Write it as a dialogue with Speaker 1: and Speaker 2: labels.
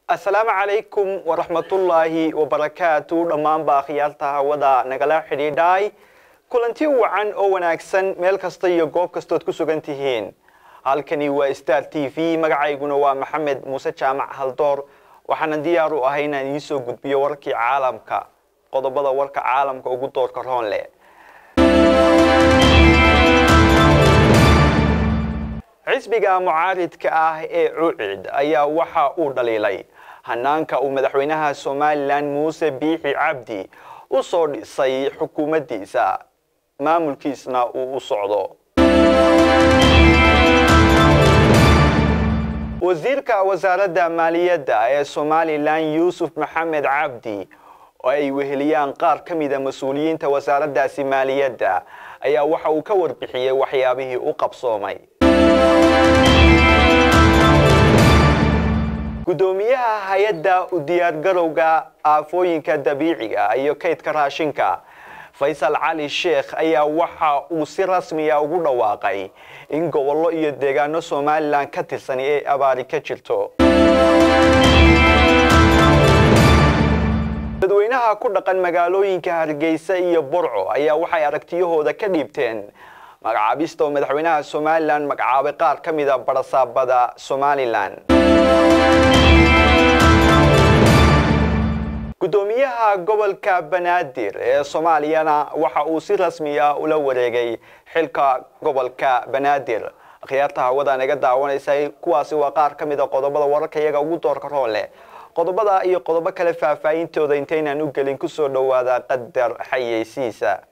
Speaker 1: asalaamu calaykum waraxmatullaahi wabarakaatu dhammaanba akhyaarta hawada nagala xidhiidhay kulanti wacan oo wanaagsan meel kasta iyo goob kastood ku sugan tihiin halkani waa star t v magacayguna waa maxamed muuse jaamac haldoor waxaana diyaar u ahay inaan idiin soo gudbiyo warkii caalamka qodobada warka caalamka ugu doorka roon leh xisbiga mucaaridka ah ee cucid ayaa waxa uu dhaliilay hanaanka uu madaxweynaha somalilan muuse biixi cabdi u soo dhisay xukuumaddiisa maamulkiisna uu u socdo wasiirka wasaaradda maaliyadda ee somalilan yuusuf maxamed cabdi oo ay weheliyaan qaar ka mida mas-uuliyiinta wasaaraddaasi maaliyadda ayaa waxa uu ka warbixiyey waxyaabihii u qabsoomay gudoomiyaha hay-adda u diyaargarowga aafooyinka dabiiciga iyo kaydka raashinka faysal cali sheekh ayaa waxa uu si rasmiya ugu dhawaaqay in gobollo iyo deegaano somalilan ka tirsan ay abaari ka jirto dadweynaha ku dhaqan magaalooyinka hargeysa iyo burco ayaa waxay aragtiyahooda ka dhiibteen magacaabista oo madaxweynaha somalilan magacaabay qaar ka mida barasaabada somalilan gudoomiyaha gobolka banaadir ee soomaaliyana waxa uu si rasmi ah ula wareegay xilka gobolka banaadir akhyaarta hawada naga daawanaysay kuwaasi waa qaar ka mida qodobada wararka iyaga ugu doorka roon leh qodobada iyo qodobo kale faahfaahintooda intaynaan u gelin kusoo dhowaada qadar xayeysiisa